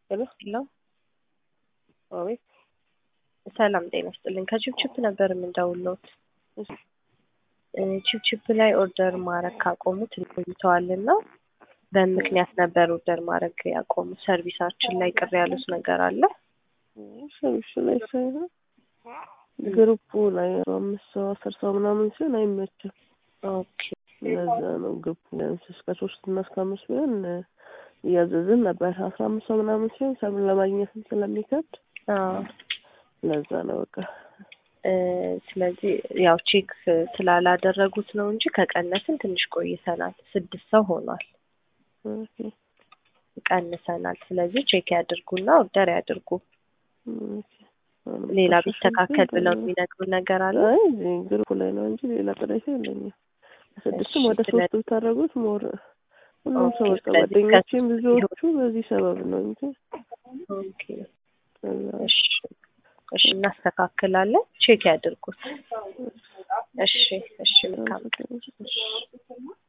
ሄሎ ሄሎ አቤት ሰላም ጤና ይስጥልኝ። ከቺፕቺፕ ነበር የምንደውልዎት። እሺ እ ቺፕቺፕ ላይ ኦርደር ማድረግ ካቆሙት ቆይተዋልና በምክንያት ነበር ኦርደር ማድረግ ያቆሙት። ሰርቪሳችን ላይ ቅር ያሉት ነገር አለ? ሰርቪስ ላይ ሳይሆን ግሩፑ ላይ አምስት ሰው አስር ሰው ምናምን ሲሆን አይመችም። ኦኬ ለዛ ነው ግሩፑ ቢያንስ እስከ ሶስት እና እስከ አምስት ቢሆን እያዘዝን ነበር። አስራ አምስት ሰው ምናምን ሲሆን ሰብን ለማግኘትም ስለሚከብድ አዎ ለዛ ነው በቃ እ ስለዚህ ያው ቼክ ስላላደረጉት ነው እንጂ ከቀነስን ትንሽ ቆይተናል። ስድስት ሰው ሆኗል። ኦኬ ቀንሰናል። ስለዚህ ቼክ ያድርጉና ኦርደር ያድርጉ። ኦኬ አሁንም ሌላ ከሶስት ቢስተካከል ሰው ብለው ሲሆን የሚነግሩን ነገር አለ? አይ እዚህ ግሩፑ ላይ ነው እንጂ ሌላ ቅሬታ የለኝም። ከስድስትም እሺ፣ ወደ ስለ- ሶስት ብታደርጉት ሞር ሁሉም ሰው ኦኬ፣ በቃ ስለዚህ ጓደኞቼም ከሶስት ብዙዎቹ በዚህ ሰበብ ነው እንጂ ኦኬ ከዛ እሺ እሺ፣ እናስተካክላለን። ቼክ ያድርጉት። እሺ እሺ፣ መልካም ቀን። እሺ